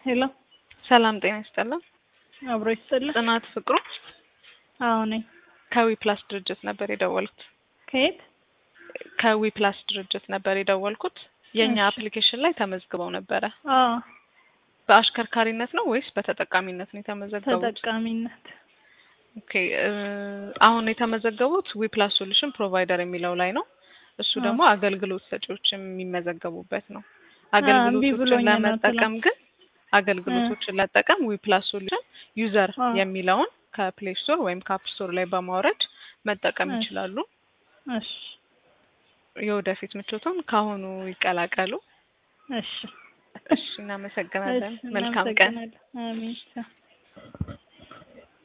ሄሎ ሰላም ጤና ይስጥልን። አብሮ ይስጥልን። ጽናት ፍቅሩ አዎ ነኝ። ከዊ ፕላስ ድርጅት ነበር የደወልኩት። ከየት? ከዊ ፕላስ ድርጅት ነበር የደወልኩት። የእኛ እሺ። አፕሊኬሽን ላይ ተመዝግበው ነበረ። አዎ በአሽከርካሪነት ነው ወይስ በተጠቃሚነት ነው የተመዘገቡት? ተጠቃሚነት። ኦኬ እ አሁን የተመዘገቡት ዊ ፕላስ ሶሉሽን ፕሮቫይደር የሚለው ላይ ነው። እሱ አዎ። ደግሞ አገልግሎት ሰጪዎች የሚመዘገቡበት ነው። እምቢ አገልግሎቶችን ብሎኝ ነው ለመጠቀም ግን አገልግሎቶችን ለጠቀም ዊ ፕላስ ሶሉሽን ዩዘር አዎ። የሚለውን ከፕሌይ ስቶር ወይም ከአፕ ስቶር ላይ በማውረድ መጠቀም እሺ። ይችላሉ። እሺ የወደፊት ምቾቱን ካሁኑ ይቀላቀሉ። እሺ እሺ፣ እናመሰግናለን። እሺ፣ መልካም ቀን። እናመሰግናለን። አሜን።